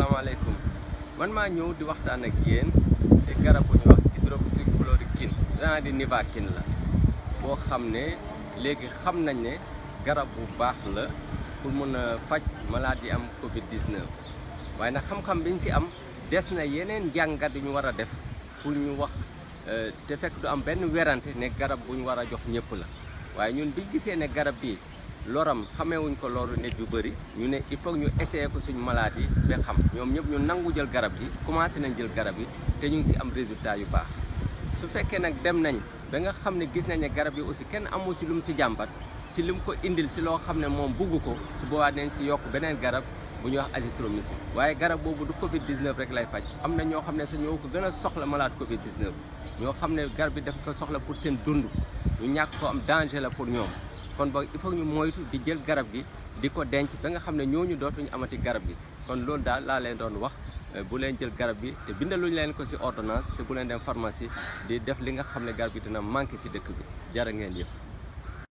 asalaamaaleykum man maa ñëw di waxtaan ak yéen ci garab bu ñu wax hydroxychloroquine genre di nivaquine la boo xam ne léegi xam nañ ne garab bu baax la pour mun a faj maladie am Covid 19 waaye nag xam-xam bi ñu ci am des na yeneen jàngat yu ñu war a def pour ñu wax te fekk du am benn werante ne garab bu ñu war a jox ñëpp la waaye ñun bi gisee ne garab bi loram xamewuñ ko loru nit yu bëri ñu ne il faut ñu essayer ko suñu malade yi ba xam ñoom ñëpp ñu nangu jël garab gi commencé nañ jël garab yi te ñu ngi ci am résultat yu baax su fekkee nag dem nañ ba nga xam ne gis nañ ne garab yi aussi kenn amul ci lu mu ci jàmbat ci li mu ko indil ci loo xam ne moom bugg ko su boobaa nañ ci yokk beneen garab bu ñuy wax azithromycine waaye garab boobu du Covid 19 rek lay faj am na ñoo xam ne sax ñoo ko gën a soxla malade Covid 19 ñoo xam ne garab bi daf ko soxla pour seen dund ñu ñàkk ko am danger la pour ñoom kon boog il faut ñu moytu di jël garab gi di ko denc ba nga xam ne ñooñu dootuñu amati garab gi kon loolu daal laa leen doon wax bu leen jël garab bi te bindaluñu leen ko ci ordonnance te bu leen dem pharmacie di def li nga xam ne garab gi dina manqué ci dëkk bi jërë ngeen yëpp